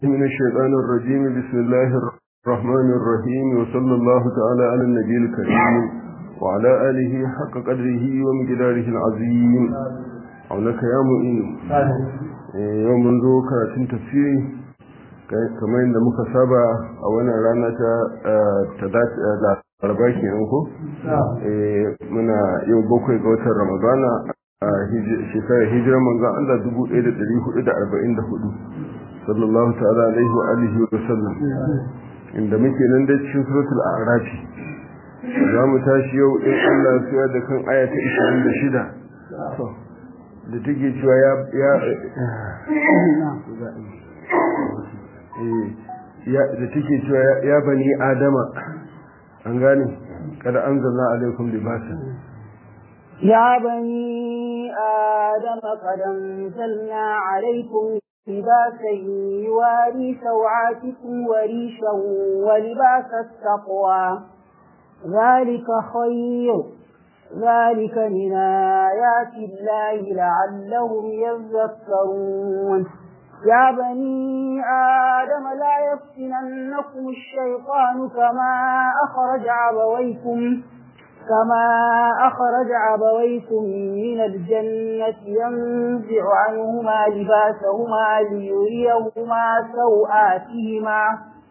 من الشيطان الرجيم بسم الله الرحمن الرحيم وصلى الله تعالى على النبي الكريم وعلى آله حق قدره ومقداره العظيم عونك يا مؤمن يوم منذ كراتين تفسيري kamar yadda muka saba a wannan rana ta laraba kenan ko muna yau bakwai ga watan ramadana a shekarar hijirar manzan Allah 1444 sallallahu ta'ala alaihi wa alihi wa sallam inda muke nan da cikin suratul a'raf za mu tashi yau in Allah ya da kan aya ta 26 da take cewa ya ya ya da take cewa ya bani adama an gane kada anzalna alaikum libasan يا بني آدم قد أنزلنا عليكم لباسا يواري سوعاتكم وريشا ولباس التقوى ذلك خير ذلك من آيات الله لعلهم يذكرون يا بني آدم لا يفتننكم الشيطان كما أخرج عبويكم كما أخرج عبويكم من الجنة ينزع عنهما لباسهما ليريهما سوآتهما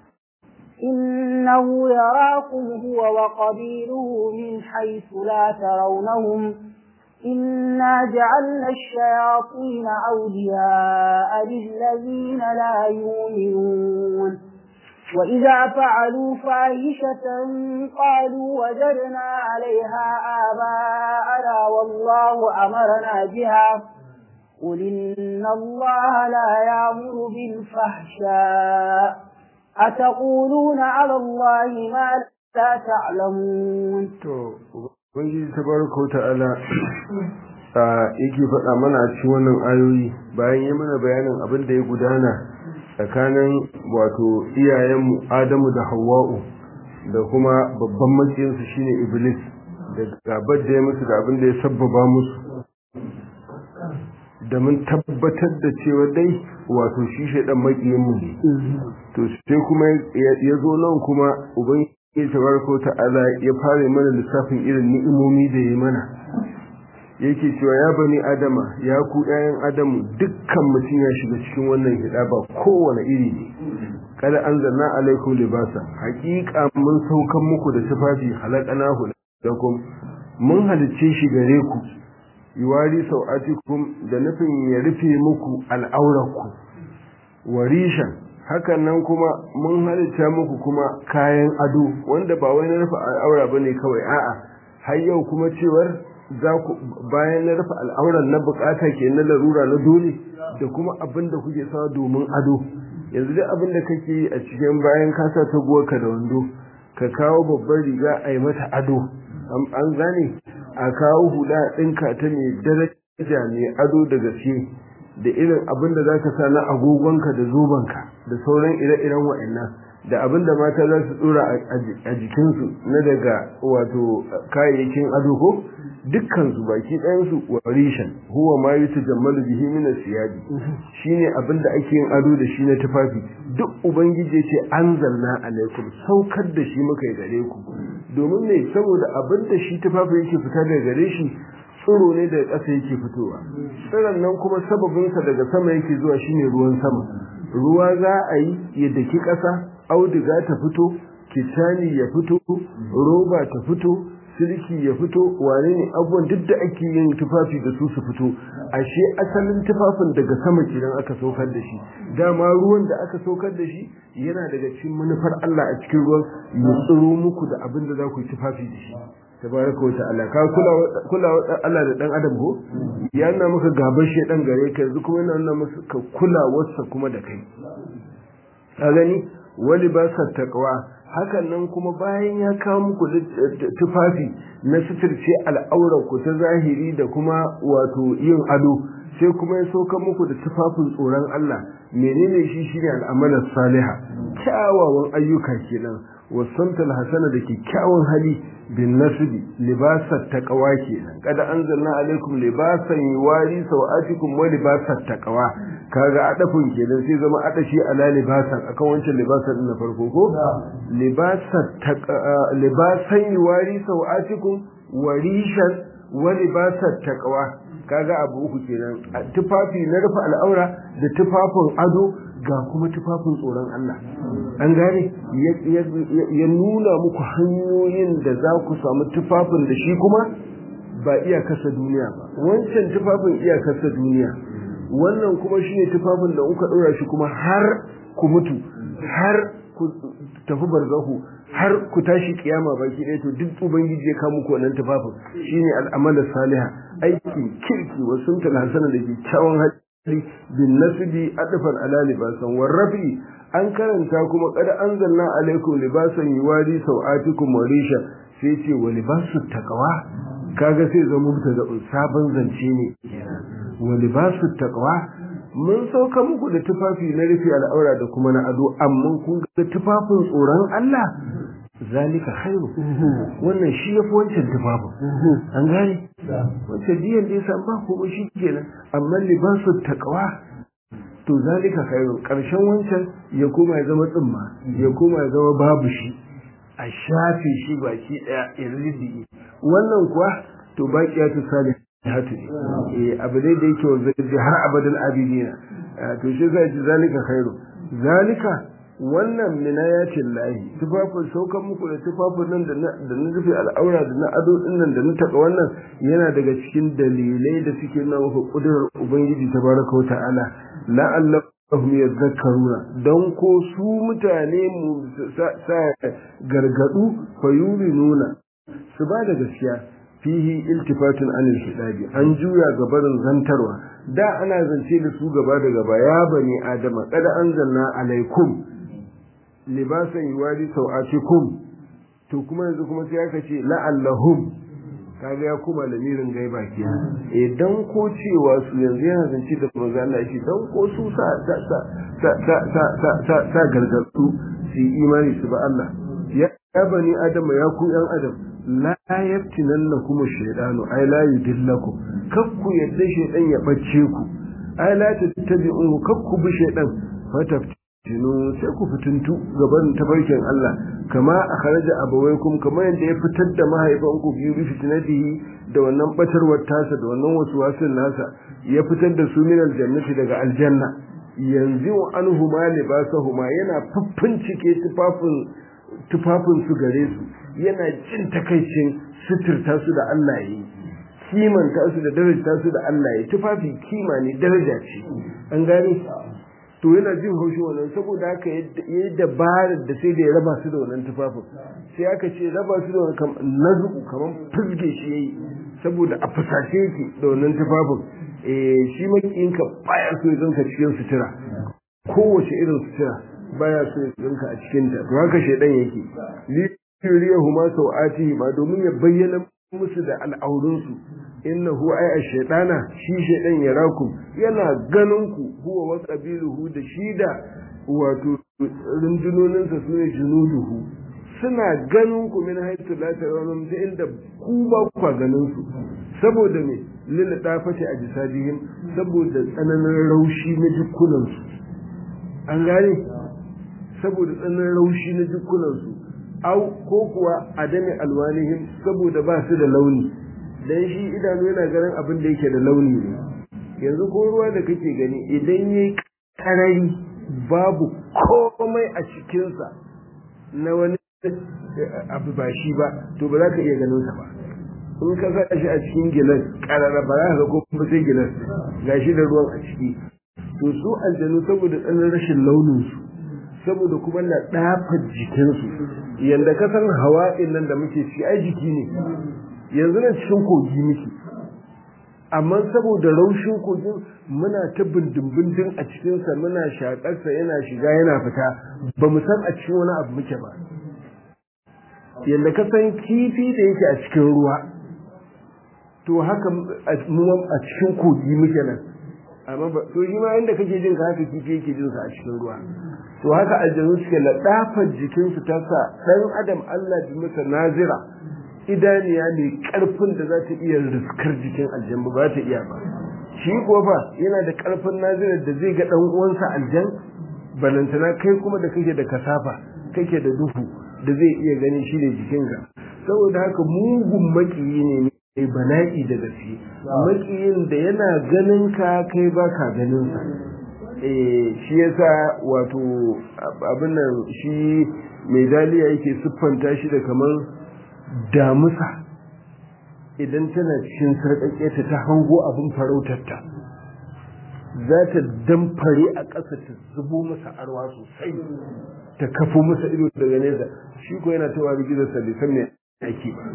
إنه يراكم هو وقبيله من حيث لا ترونهم إنا جعلنا الشياطين أولياء للذين لا يؤمنون وإذا فعلوا فاحشة قالوا وجدنا عليها آباءنا والله أمرنا بها قل إن الله لا يأمر بالفحشاء أتقولون على الله ما لا تعلمون Ubangiji tabaraka ta'ala yake faɗa mana a cikin wannan ayoyi bayan yi mana bayanin abin da ya gudana tsakanin wato iyayenmu Adamu da Hawwa'u da kuma babban makiyinsu shine Iblis da gabar da ya musu da abin da ya sabbaba musu da mun tabbatar da cewa dai wato shi shaidan makiyinmu ne to sai kuma ya zo nan kuma ubangiji tabaraka ta'ala ya fara mana lissafin irin ni'imomi da ya mana yake cewa ya bani adama ya ku ɗayan adamu dukkan mutum ya shiga cikin wannan hida ba kowane iri ne kada an zanna alaikum libasa hakika mun saukan muku da tufafi halakanahu lakum mun halicce shi gare ku yuwari sau'atikum da nufin ya rufe muku al'aurarku warishan hakan nan kuma mun halitta muku kuma kayan ado wanda ba wai na rufe al'aura bane kawai a'a har yau kuma cewar za ku bayan na rufe al'auran na bukata ke na larura na dole da kuma abin da kuke sawa domin ado yanzu duk abin da kake yi a cikin bayan ka sa ka da wando ka kawo babbar riga a yi mata ado an gane a kawo hula ɗinka ta mai daraja mai ado da gaske da irin abin da za ka sa na agogonka da zobenka da sauran ire-iren wa'annan da abin da mata za su tsora a jikinsu na daga wato kayayyakin ado ko dukkansu baki ɗayansu warishan huwa ma yi ta jammalu bihi mina siyadi shine abin da ake yin ado da shi na tufafi duk ubangiji ce an zanna alaikum saukar da shi muka yi gare ku domin me saboda abin da shi tufafi yake fita daga gare shi tsiro ne daga ƙasa yake fitowa tsiron nan kuma sababinsa daga sama yake zuwa shine ruwan sama ruwa za a yi ya daki ƙasa auduga ta fito kitani ya fito roba ta fito silki ya fito wane ne abubuwan duk da ake yin tufafi da su su fito ashe asalin tufafin daga sama kenan aka saukar da shi dama ruwan da aka saukar da shi yana daga cikin manufar Allah a cikin ruwan ya tsiro muku da abin da za ku yi tufafi da shi tabaraka wa ta'ala ka kula kula Allah da dan adam ko ya nuna maka gaban shedan gare ka yanzu kuma yana nuna maka kula wasa kuma da kai ka gani wali ba sa taqwa hakan nan kuma bayan ya kawo muku tufafi na suturce al'aurar ku ta zahiri da kuma wato yin ado sai kuma ya sauka muku da tufafin tsoron Allah menene shi shine al'amalar saliha kyawawan ayyuka kenan wasamtal hasana da kyakkyawan hali bin nasbi libasat taqwa kenan kada anzalna alaikum libasan yuwari sawatikum wa libasat taqwa kaga adafin kenan sai zama adashi ala libasan akan wancan libasan din na farko ko libasat libasan yuwari sawatikum wa rishan wa libasat taqwa kaga abu uku kenan tufafi na rufe al'aura da tufafin ado ga kuma tufafin tsoron Allah an gane ya nuna muku hanyoyin da za ku samu tufafin da shi kuma ba iyakarsa duniya ba wancan tufafin iyakarsa duniya wannan kuma shi ne tufafin da kuka ɗora shi kuma har ku mutu har ku tafi barzahu har ku tashi kiyama baki ɗaya to duk ubangiji ya kawo muku wannan tufafin shine al'amalar saliha aikin kirki wa suntal hasana da kyakkyawan hali bin nasbi adfan ala libasan warrafi an karanta kuma qad anzalna alaikum libasan yuwari sawatikum wa risha sai ce wa libasu taqwa kaga sai zama mutada sabon zance ne wa libasu taqwa mun sauka muku da tufafi na rufe al'aura da kuma na ado amma kun ga tufafin tsoron Allah zalika khairu wannan shi yafi wancan tufafin an gane wancan diyan da yasa ba ko shi kenan amma libasu taqwa to zalika khairu karshen wancan ya koma ya zama tsimma ya koma ya zama babu shi a shafe shi baki daya iridi wannan kuwa to baqiyatu salih hatu ne eh abu dai da yake wanzu har abadin abidina to shi zai ji zalika khairu zalika wannan minayatin lahi tufafin saukan muku da tufafin nan da na rufe al'aura da na ado din nan da na taka wannan yana daga cikin dalilai da suke nuna maka kudurar ubangiji tabaraka wa ta'ala la'allahum yadhakkaruna dan ko su mutane mu sa gargadu fayurinuna su ba da gaskiya fihi iltifatun anil hidabi an juya gabarin zantarwa da ana zance da su gaba da gaba ya bani adama kada anzalna alaikum libasan yuwari sau'atikum to kuma yanzu kuma sai aka ce la'allahum kaga ya kuma lamirin gaiba ke eh dan ko cewa su yanzu yana zance da manzo Allah shi dan ko su sa sa sa sa sa sa sa sa gargadu su imani su ba Allah ya bani adama ya ku yan adam la yaftinannakum ash-shaytanu ay la yudillakum kakku yadda shaytan ya bace ku ay la tattabi'u kakku bi shaytan fatafti tinu sai ku fitintu gaban tafarkin Allah kama a kharaja abawaikum kamar yadda ya fitar da mahaifanku biyu bi fitnatihi da wannan batarwar tasa da wannan wasu nasa ya fitar da su min aljannati daga aljanna yanzu anhu ma libasahuma yana fuffuncike tufafin tufafin su gare su yana jin takaicin suturta su da Allah yi kimanta su da daraja su da Allah yi tufafi kima ne daraja ce an gane to yana jin haushi wannan saboda haka yayi dabarar da sai da ya raba su da wannan tufafin sai aka ce raba su da wannan nazu kaman fizge shi yayi saboda a fusace yake da wannan tufafin eh shi makiyinka baya so ya zanka cikin sutura kowace irin sutura baya so ya zanka a cikin ta to haka shedan yake li yuriyahuma sawatihi ma domin ya bayyana musu da al'aurunsu innahu ay ash-shaytana shi shaydan yarakum yana ganin ku huwa wa qabiluhu da shi da wato rundunonin sa sune junuduhu suna ganin ku min haythu la tarawun da inda ku ba ku ganin su saboda me lil dafati ajsadihim saboda tsananin raushi na jikunan su an gane saboda tsananin raushi na jikunan su au ko kuwa adami alwanihim saboda ba su da launi dan shi idanu yana ganin abin da yake da launi ne yanzu ko ruwa da kake gani idan yayi karari babu komai a cikinsa na wani abu ba shi ba to ba za ka iya ganin sa ba in ka sa shi a cikin gilas karara ba za ka ga kuma sai gilas gashi da ruwan a ciki to su aljanu saboda tsanin rashin launin su saboda kuma na dafa jikinsu yanda ka san hawa'in nan da muke ci ai jiki ne yanzu nan cikin kogi muke amma saboda raushin kogin muna ta bindin a cikinsa muna shaƙarsa yana shiga yana fita ba mu san a cikin wani abu muke ba yadda ka san kifi da yake a cikin ruwa to haka a cikin kogi muke nan amma ba to shi ma inda kake jin ka haka kifi yake jin sa a cikin ruwa to haka aljanu suke ladafar jikin su ta sa dan adam Allah bi masa nazira idaniya ne karfin da za ta iya riskar jikin aljan ba ta iya ba shi kuwa fa yana da karfin nazira da zai ga dan uwansa aljan balantana kai kuma da kake da kasafa kake da duhu da zai iya ganin shi ne jikinka saboda haka mugun makiyi ne mai bala'i da gaske makiyin da yana ganin ka kai ba ka ganin sa eh shi yasa wato abin nan shi mai daliya yake siffanta shi da kamar damusa idan tana cikin sarƙaƙe ta hango abin farautarta za ta damfare a ƙasa ta zubo masa arwa sosai ta kafo masa ido daga nesa shi ko yana ta wari gidansa bai san me ake ba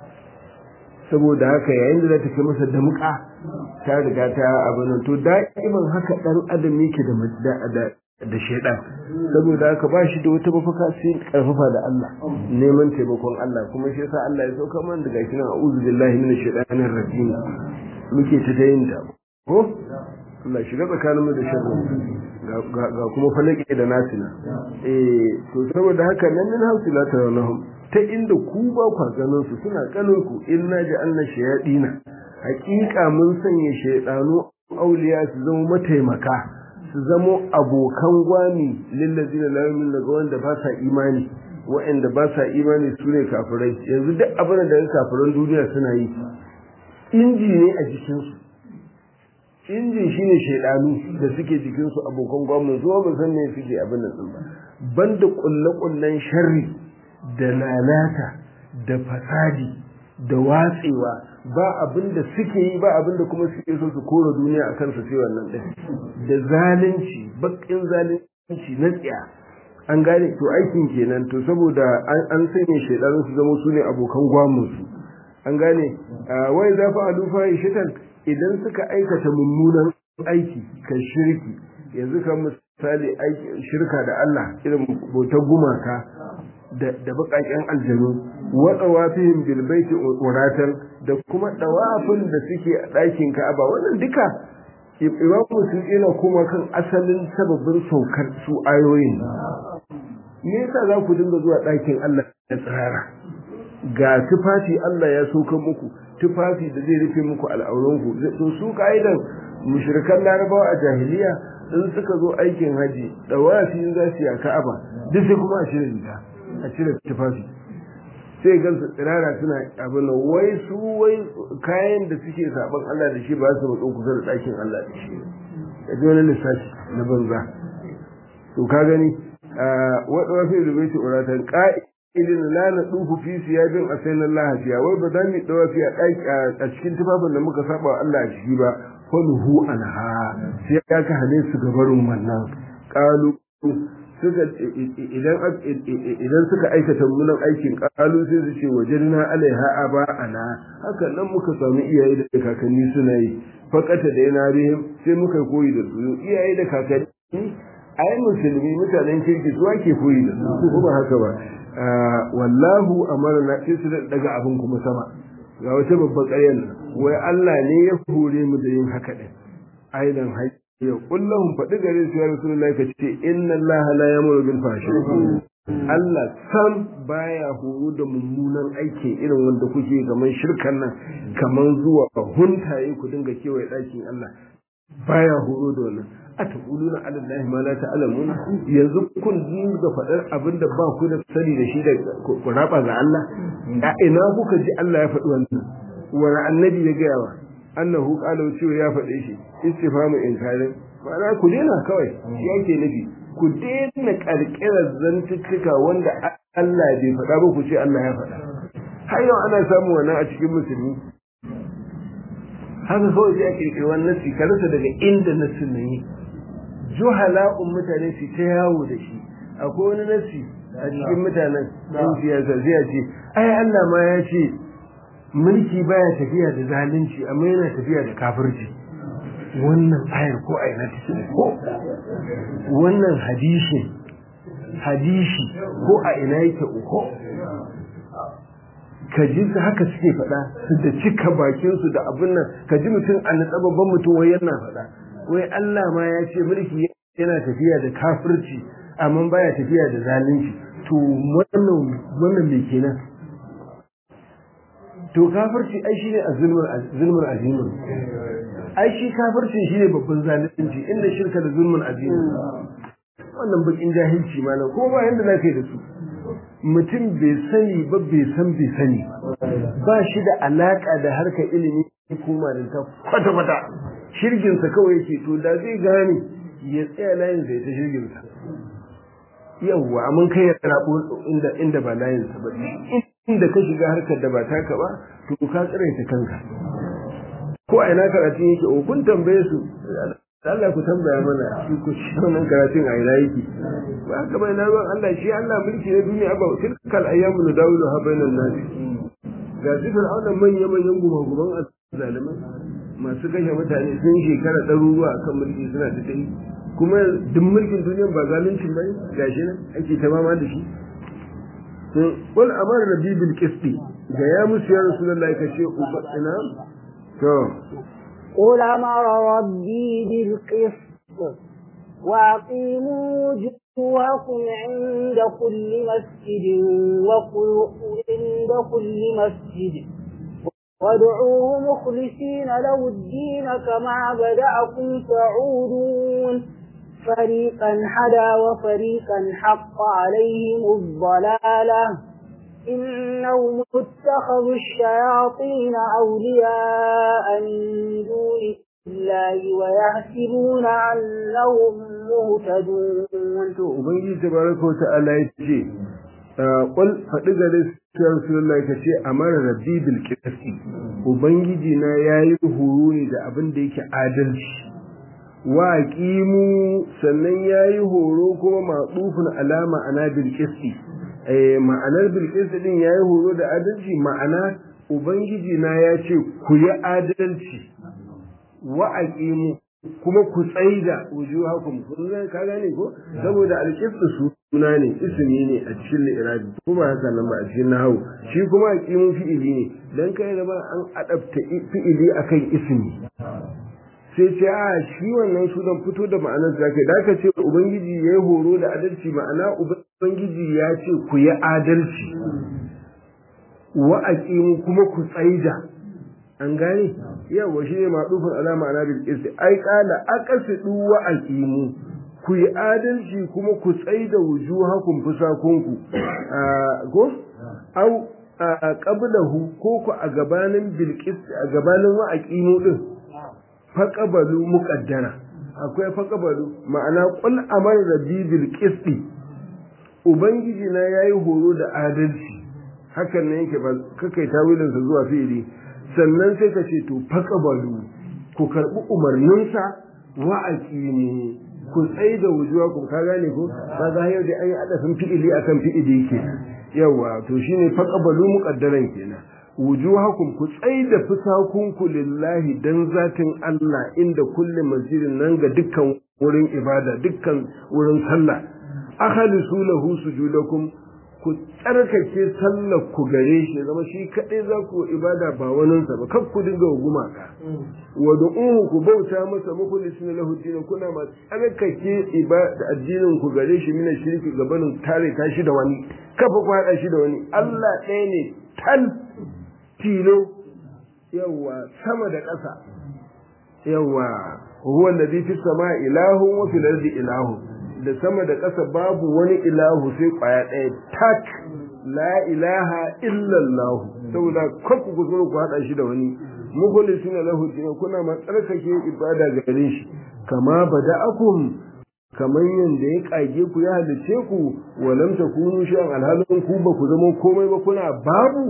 saboda haka yayin da za ta kai masa damƙa ta riga ta abin nan to da'iman haka ɗan adam yake da da shaidan saboda haka ba shi da wata mafaka sai karfafa da Allah neman taimakon Allah kuma shi yasa Allah ya sauka man daga shi nan a'udhu billahi minash shaitanir rajim muke ta tayin ta ko Allah shiga tsakanin mu da sharri ga kuma falake da nasina eh to saboda haka nan min hausila ta lahum ta inda ku ba ku ganin su suna kanin ku inna ja'alna shayadina haƙiƙa mun sanya shaydanu auliya su zama mataimaka su zamo abokan gwami lillazina la yu'minu ga wanda ba sa imani wa'anda ba sa imani su ne kafirai yanzu duk abin da kafiran duniya suna yi inji ne a jikinsu injin shine shaidanu da suke jikinsu abokan gwamnan zuwa ba san me suke abin nan din ba banda kulle-kullen sharri da lalata da fasadi da watsewa ba abin da suke yi ba abin da kuma suke so su kora duniya akan su sai wannan din da zalunci bakin zalunci na tsiya an gane to aikin kenan to saboda an sanya shaidanu su zama su ne abokan gwamnan su an gane wai za fa alufa shitan idan suka aikata mummunan aiki kan shirki yanzu kan misali shirka da Allah irin bautar gumaka da baƙaƙen aljanu wa tsawafihim bil baiti uratan da kuma dawafin da suke a ɗakin Ka'aba wannan duka Imam Muslim yana kuma kan asalin sababin saukar su ayoyin me yasa za ku dinga zuwa ɗakin Allah da tsirara ga tufafi Allah ya soka muku tufafi da zai rufe muku al'auranku to su ka'idan mushrikan larabawa a jahiliya in suka zo aikin haji dawafi in za su yi a ka'aba duk sai kuma a cire riga a cire tufafi sai gan su tsirara suna abin da wai su wai kayan da suke saban Allah da shi ba su matso kusa da ɗakin Allah da shi da ji wani lissafi na banza to ka gani wadda wafi da bai ce uratan idin la na dufu fi siyabin asain Allah fiya wai ba za mu dawa fi a cikin tufafin da muka saba wa Allah a ciki ba falhu anha sai ya ka hane su gabarin wannan qalu suka idan idan suka aikata munan aikin qalu sai su ce wajadna alaiha aba ana haka nan muka samu iyaye da kakanni suna yi fakata da yana bihim sai muka koyi da su iyaye da kakanni ai musulmi mutanen kirki su ake koyi da su ko ba haka ba wallahu amarna sai su daga abin kuma sama ga wata babbar ƙaryar wai Allah ne ya hore mu da yin haka din aidan hayya kullahum faɗi gare su ya rasulullahi ka ce inna Allah la yamuru bil fahsha Allah sam baya horo da mummunan aiki irin wanda kuke kamar shirkan nan kamar zuwa huntaye ku dinga kewaye ɗakin Allah baya horo da wannan a taquluna ala allahi ma la ta'lamun yanzu kun dinga faɗar abin da ba ku da sani da shi da ku raba ga Allah a ina kuka ji Allah ya faɗi wannan wani annabi ya gaya wa annahu qala cewa ya faɗe shi istifamu inkarin ma'ana ku daina kawai shi yake nufi ku daina karkirar zantuttuka wanda Allah bai faɗa ba ku ce Allah ya faɗa har yau ana samun wannan a cikin musulmi haka kawai sai a kirkiri wannan nasi ka rasa daga inda nasin nan yi juhala'un mutane su ta yawo da shi akwai wani nasi a cikin mutanen ɗan siyasa zai ce ai Allah ma ya ce mulki baya tafiya da zalunci amma yana tafiya da kafirci wannan ayar ko a ina take ko wannan hadisi hadisi ko a ina yake uku ka ji su haka suke faɗa su da cika bakin su da abin nan ka ji mutum a natsa babban mutum wai yana faɗa wai Allah ma ya ce mulki yana tafiya da kafirci amma baya tafiya da zalunci to wannan wannan me kenan to kafirci ai shine azulmul zulmul azimun ai shi kafirci shine babban zalunci inda shirka da zulmul azimun wannan bakin jahilci malam ko ba yanda zaka yi da su mutum bai sani ba bai san bai sani ba shi da alaka da harkar ilimi ko malinta kwata kwata shirginsa kawai yake to da zai gane ya tsaya layin sai ta shirginsa yawwa mun kai ya rabo inda inda ba layin sa ba inda ka shiga harkar da ba taka ba to ka tsiraita kanka ko a ina karatun yake o kun tambaye su Allah ku tambaya mana shi ku shi wannan karatun a ina yake ba haka bai na ruwan Allah shi Allah mulki na duniya ba tilkal ayyamu nadawilu ha bainan nas ga su fir'auna manya manyan gumaguman zalimai masu kashe mutane sun shekara ɗaruruwa akan mulki suna ta tafi kuma duk mulkin duniya ba zaluncin bane gashi nan ake ta mama da shi qul amara rabbi bil qisti ga ya musu ya rasulullahi kace ubatina to قل أمر ربي بالقسط وأقيموا وجوهكم عند كل مسجد عند كل مسجد وادعوه مخلصين له الدين كما بدأكم تعودون فريقا هدى وفريقا حق عليهم الضلالة إنهم اتخذوا الشياطين أولياء من دون الله ويحسبون أنهم مهتدون وبنجي تبارك وتعالى يتجي قل فدغ ya Rasulullah ka ce amara rabbi bil qisti ubangiji na yayi horo ne da abin da yake adalci wa qimu sannan yayi horo kuma ma'tufun alama ana bil qisti eh ma'anar bil qisti din yayi horo da adalci ma'ana ubangiji na ya ce ku yi adalci wa aqimu kuma ku tsaida wujuhakum kun ga ka gane ko saboda alqistu suna ne ismi ne a cikin irabi kuma haka nan ba a cikin nahwu shi kuma aqimu fi'ili ne dan kai da ba an adabta fi'ili akan ismi sai ce a shi wannan sunan fito da ma'anar da kai da ka ce ubangiji yayi horo da adalci ma'ana ubangiji ya ce ku yi adalci wa aqimu kuma ku tsaida an gane yawa shi ne maɗufin alama ana bil qisti ai qala aqsidu wa aqimu ku yi adalci kuma ku tsaida wujuhakum fusakunku ko au qablahu ko ku a gabanin bil a gabanin wa aqimu din faqabalu muqaddara akwai faqabalu ma'ana qul amar rabbi bil qisti ubangiji na yayi horo da adalci hakan ne yake ba kakai tawilinsa zuwa fi'ili sannan sai ka ce to faqabalu ku karbi umarninsa wa aqimu ku tsai da wujuwa ku ka gane ko kaga yau da ayi adafin fi'ili akan fi'ili yake yawa to shine faqabalu muqaddaran kenan wujuhakum ku tsai da fusakunku lillahi dan zatin Allah inda kulli masjidin nan ga dukkan wurin ibada dukkan wurin sallah akhlisu lahu sujudakum ku tsarkake sallar ku gare shi zama shi kaɗai za ku ibada ba waninsa ba kar ku dinga gumaka wa du'uhu ku bauta masa mukhlisin lahu din kuna ma tsarkake ibada addinin ku gare shi mina shirki gabanin tare ta shi da wani kafa ku hada shi da wani Allah ɗaya ne tal tilo yawa sama da ƙasa yawa huwa alladhi fis sama'i ilahu wa fil ardi ilahu da sama da ƙasa babu wani ilahu sai ƙwaya ɗaya tak la ilaha illallah saboda kanku ku zo ku haɗa shi da wani mukhlisina lahu din kuna ma tsarkake ibada gare shi kama bada'akum kamar yanda ya kage ku ya halice ku walam takunu shay'an alhalin ku ba ku zama komai ba kuna babu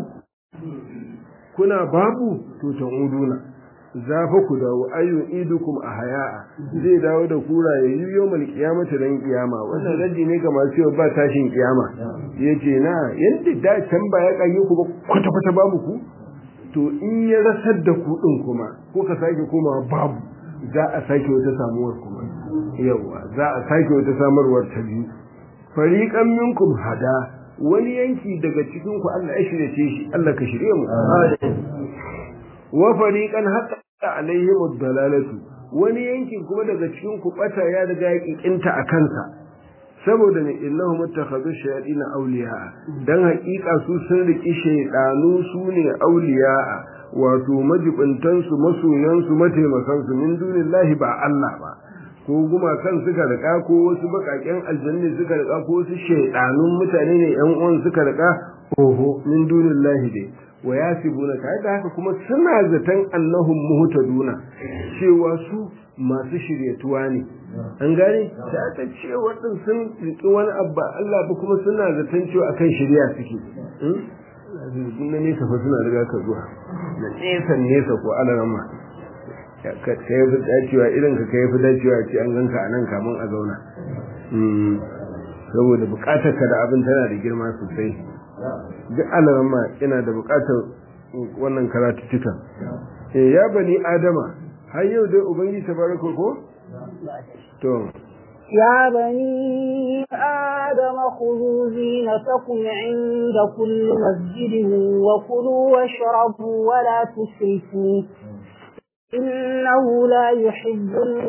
kuna babu to ta'uduna za fa ku dawo ayyun idukum a haya'a zai dawo da kura ya yi yau mal kiyamata dan kiyama wannan raddi ne ga masu cewa ba tashin kiyama yace na yanda da can ba ya kage ku ba kwata kwata babu ku to in ya rasar da ku din kuma ko ka sake komawa babu za a sake wata samuwar kuma yawa za a sake wata samarwar ta biyu fariqan minkum hada wani yanki daga cikin ku Allah ya shirye shi Allah ka shirye mu wa fariqan hatta alaihim ad-dalalatu wani yankin kuma daga cikin ku bata ya riga ya kikinta a kansa saboda ne innahu muttakhadhu shayatin awliya dan haƙiƙa su sun riki shaydanu su ne awliya wato majibintan su masoyan su mataimakan su min dunillahi ba Allah ba ko gumakan suka rika ko wasu bakaken aljanni suka rika ko wasu shaydanun mutane ne yan uwan suka rika oho min dunillahi dai wa yasibuna kai da haka kuma suna zaton annahum muhtaduna cewa su masu shiryatuwa ne an gane da aka ce waɗin sun riƙi wani abba Allah ba kuma suna zaton cewa akan shirya suke na nesa fa suna riga ka zuwa na nesa nesa ko alarama ka yi fi dacewa irin ka kai fi dacewa ce an ganka a nan kamun a zauna saboda buƙatar ka da abin tana da girma sosai duk alarama yana da buƙatar wannan karatuttukan ya bani adama har yau dai ubangiji tabaraka ko to يا بني آدم خذوا زينتكم عند كل مسجد وكلوا واشربوا ولا تسرفوا إنه لا يحب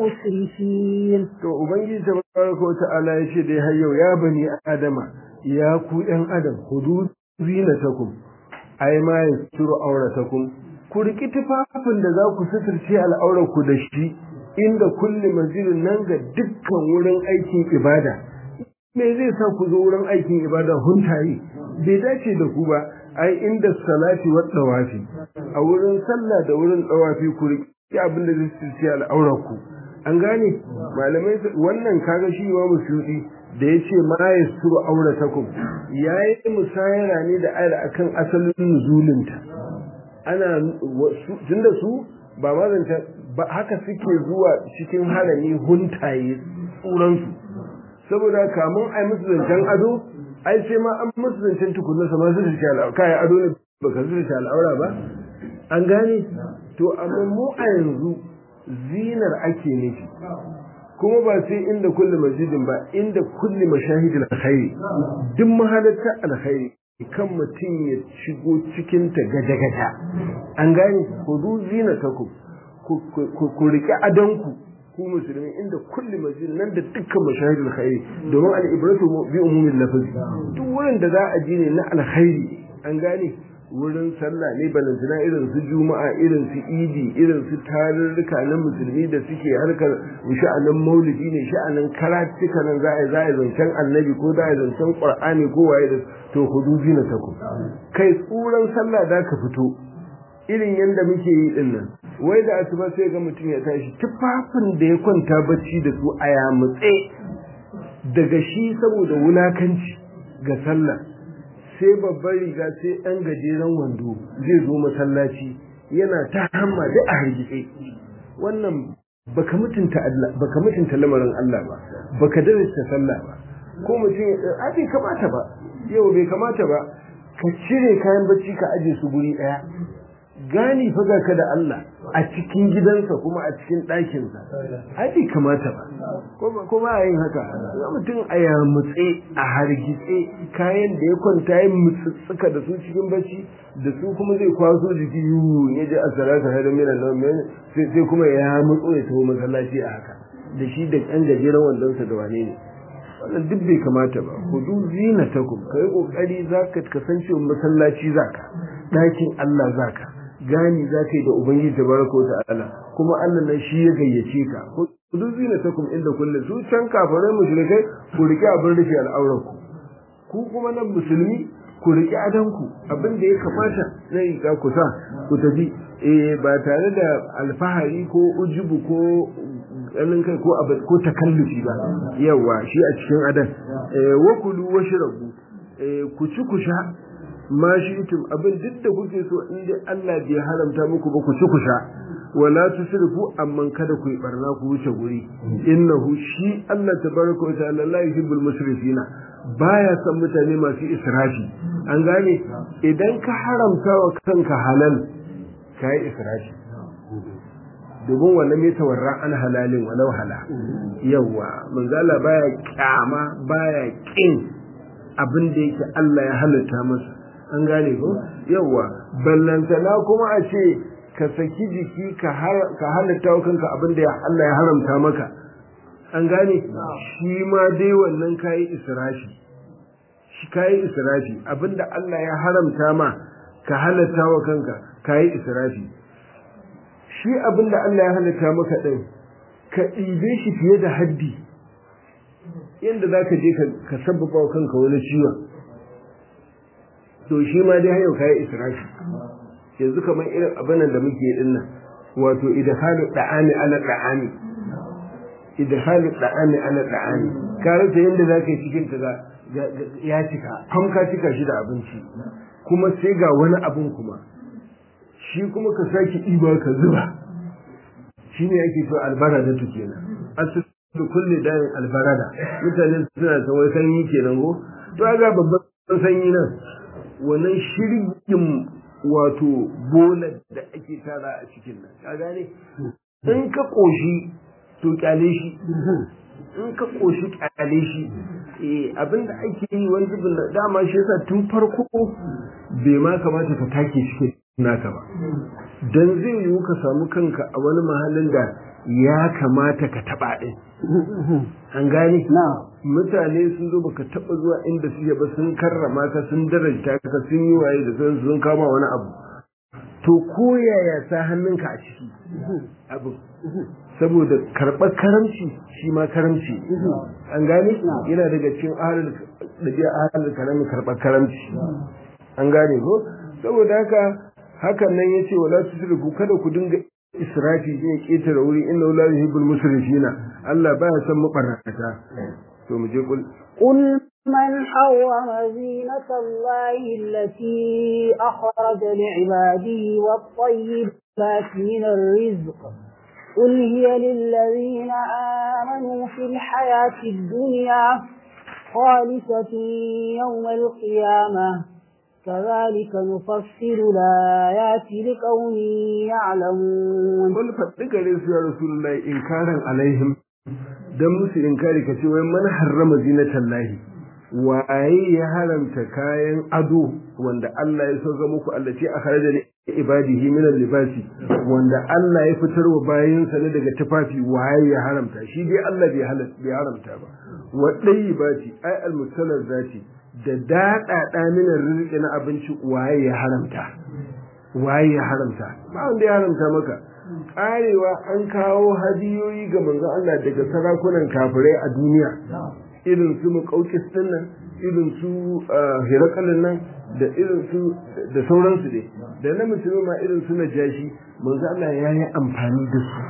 المسرفين to ubangiji tabaraka wata'ala ya ce dai har yau ya bani adama ya ku ɗan adam hudu zinatakum ai ma yasturu auratakum ku riki tufafin da za ku suturce al'aurar ku da shi inda kulli masjidin nan ga dukkan wurin aikin ibada me zai sa ku zo wurin aikin ibada huntaye bai dace da ku ba ai inda salati wa dawafi a wurin sallah da wurin dawafi ku riki abin da zai suturce al'aurar ku an gane malamai wannan kaga shi wa musulmi da ya ce ma ya suru auratakum ya yi musayara ne da ayar akan asalin nuzulinta ana tunda su ba mazanta ba haka suke zuwa cikin harami huntaye tsuransu saboda kamun ai musu zancen ado ai sai ma an musu zancen tukunan sama su shi al'aura kayan ado ne ba ka su shi al'aura ba an gane to amma mu a yanzu zinar ake nufi kuma ba sai inda kulli masjidin ba inda kulli mashahidil alkhairi duk mahalatta alkhairi kan mutum ya shigo cikin ta gaja-gaja an gane hudu zinatakum ku riƙe adanku ku musulmi inda kulli masjid nan da dukkan mashahidul khairi domin al-ibratu bi umumin lafazi duk wurin da za a ji ne na alkhairi an gane wurin sallah ne balantana irin su juma'a irin su idi irin su tarurruka na musulmi da suke harkar sha'anin maulidi ne sha'anin karatuka nan za a za a zancen annabi ko za a zancen qur'ani ko waye da to hudubi na taku kai tsuran sallah da ka fito irin yanda muke yi din nan wai da asuba sai ga mutum ya tashi tufafin da ya kwanta bacci da su a yamutse daga shi saboda wulakanci ga sallah sai babban riga sai ɗan gajeren wando zai zo masallaci yana ta hamma da a hargitse wannan baka mutunta Allah baka mutunta lamarin Allah ba baka darasta sallah ba ko mutum a bai kamata ba yau bai kamata ba ka cire kayan bacci ka aje su guri ɗaya gani fa ga ka da Allah a cikin gidansa kuma a cikin ɗakinsa ai bai kamata ba ko ba yin haka ga mutum a yamutse a hargitse kayan da ya kwanta ya mutsutsuka da su cikin bacci da su kuma zai kwaso jiki yiwu ya je a salata har mina nan sai kuma ya mutso ya taho masallaci a haka da shi da ɗan gajeren wandonsa da wane ne wannan duk bai kamata ba hudu zinatakum kai kokari zaka kasance masallaci zaka ɗakin Allah zaka gani za ka yi da Ubangiji tabaraka wa ta'ala kuma Allah nan shi ya gayyace ka duk zina ta kuma inda kullum su can kafirai mushrikai ku rike abin rufe al'aurar ku ku kuma nan musulmi ku rike adan ku abin da ya kamata na riga ku sa ku tafi eh ba tare da alfahari ko ujubu ko ganin kai ko abin ko takallufi ba yawa shi a cikin adan eh wa kulu washrabu eh ku ci ku sha ma shi'tum abin duk da kuke so in dai Allah bai haramta muku ba ku ci ku sha wala tusrifu amman kada ku yi barna ku wuce guri innahu shi Allah tabaraka wa ta'ala la yuhibbul musrifina baya son mutane masu israfi an gane idan ka haramta wa kanka halal kai israfi domin wannan mai tawarra an halalin walau hala yawa manzala baya kyama baya kin abin da yake Allah ya halatta masa an gane ko yawa ballantana kuma a ce ka saki jiki ka halatta wa kanka abin da Allah ya haramta maka an gane shi ma dai wannan kayi israfi shi kayi israfi abinda Allah ya haramta ma ka halatta wa kanka kayi israfi shi abinda Allah ya halatta maka din ka ɗibe shi fiye da haddi yadda za ka je ka sabbaba wa kanka wani ciwon to shi ma dai hayo kayi israfi yanzu kamar irin abin da muke din nan wato idhalu da'ani ala da'ani idhalu da'ani ala da'ani ka rasa yanda zaka yi cikin ka ya cika kam ka cika shi da abinci kuma sai ga wani abun kuma shi kuma ka saki ɗiba ka zuba shi ne ake so albarada tu kenan asali kulli dayin albarada mutane suna san wai sanyi kenan ko to ga babban sanyi nan wannan shirgin wato bolar da ake tara a cikin nan ka gane in ka koshi to kyale shi in ka koshi kyale shi eh abinda ake yi wani zubin dama shi yasa tun farko bai ma kamata ka take cikin naka ba dan zai yiwu ka samu kanka a wani mahallin da ya kamata ka taba din an gane mutane sun zo baka taba zuwa inda suke ba sun karrama ka sun daraja ka sun yi waye da sun sun kama wani abu to ko yaya sa hannunka a ciki abu saboda karɓar karamci shi ma karamci an gane yana daga cikin ahalin da biya ahalin karamin karɓar karamci an gane ko saboda haka hakan nan ya ce wala tusrifu kada ku dinga israfi ne ketare wuri inna la yuhibbul musrifina Allah baya son mabarrata to mu je kul قل من حرم زينة الله التي أخرج لعباده والطيبات من الرزق قل هي للذين آمنوا في الحياة الدنيا خالصة يوم القيامة كذلك نفصل الآيات لقوم يعلمون قل فاتك يا رسول الله إنكارا عليهم dan musu inkari ka ce wai man harrama zinatan lahi waye ya haramta kayan ado wanda Allah ya sauka muku Allah ce a kharaja li ibadihi min libasi wanda Allah ya fitar wa bayinsa ne daga tufafi waye ya haramta shi dai Allah bai halatta bai haramta ba wa dayyibati ay al zati da daɗaɗa minar rizki na abinci waye ya haramta waye ya haramta ba wanda ya haramta maka karewa an kawo hadiyoyi ga manzon Allah daga sarakunan kafirai a duniya irin su muƙaukis din nan irin su hirakalin nan da irin su da sauransu dai da na musulmi ma irin su na jashi manzon Allah ya yi amfani da su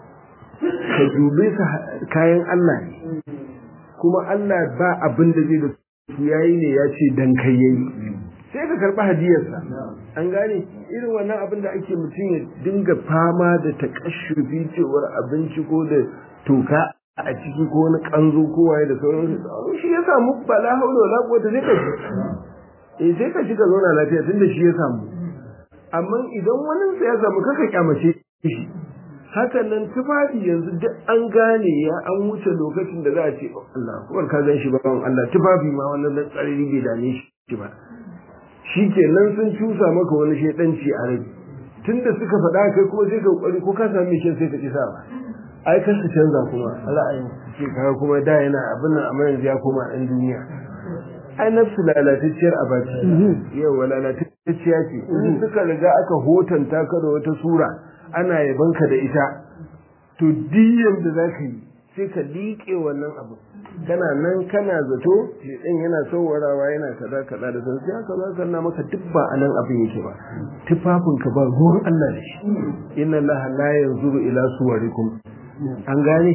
ka dube su kayan Allah ne kuma Allah ba abin da zai da su yayi ne ya ce dan kai yayi sai ka karɓi hadiyarsa an gane irin wannan abin da ake mutum ya dinga fama da takashufi cewar abinci ko da toka a ciki ko wani kanzo ko waye da sauransu shi ya samu ba la haula wala quwwata sai ka shi eh sai ka shiga zauna lafiya tunda shi ya samu amma idan wani ya samu kaka kyamace shi hakan nan tufafi yanzu duk an gane ya an wuce lokacin da za a ce Allah kuwar ka gan shi ba Allah tufafi ma wannan dan tsariri bai dame shi ba shi ke nan sun cusa maka wani shaidanci a rai tun da suka faɗa kai kuma sai ka kokari ko ka sami shi sai ka kisa ba ai kan su canza kuma ra'ayin ce kaga kuma da yana abin nan amma yanzu ya koma ɗan duniya ai nafsu lalatacciyar abaci yawa lalatacciya ce in suka riga aka hotanta ka da wata sura ana yabanka da ita to diyan da za ka yi sai ka liƙe wannan abu kana nan kana zato shedan yana saurarawa yana kaza kaza da sun haka za ka na maka duk ba anan abin yake ba tufafin ka ba ruwan Allah da shi inna Allah la yanzuru ila suwarikum an gane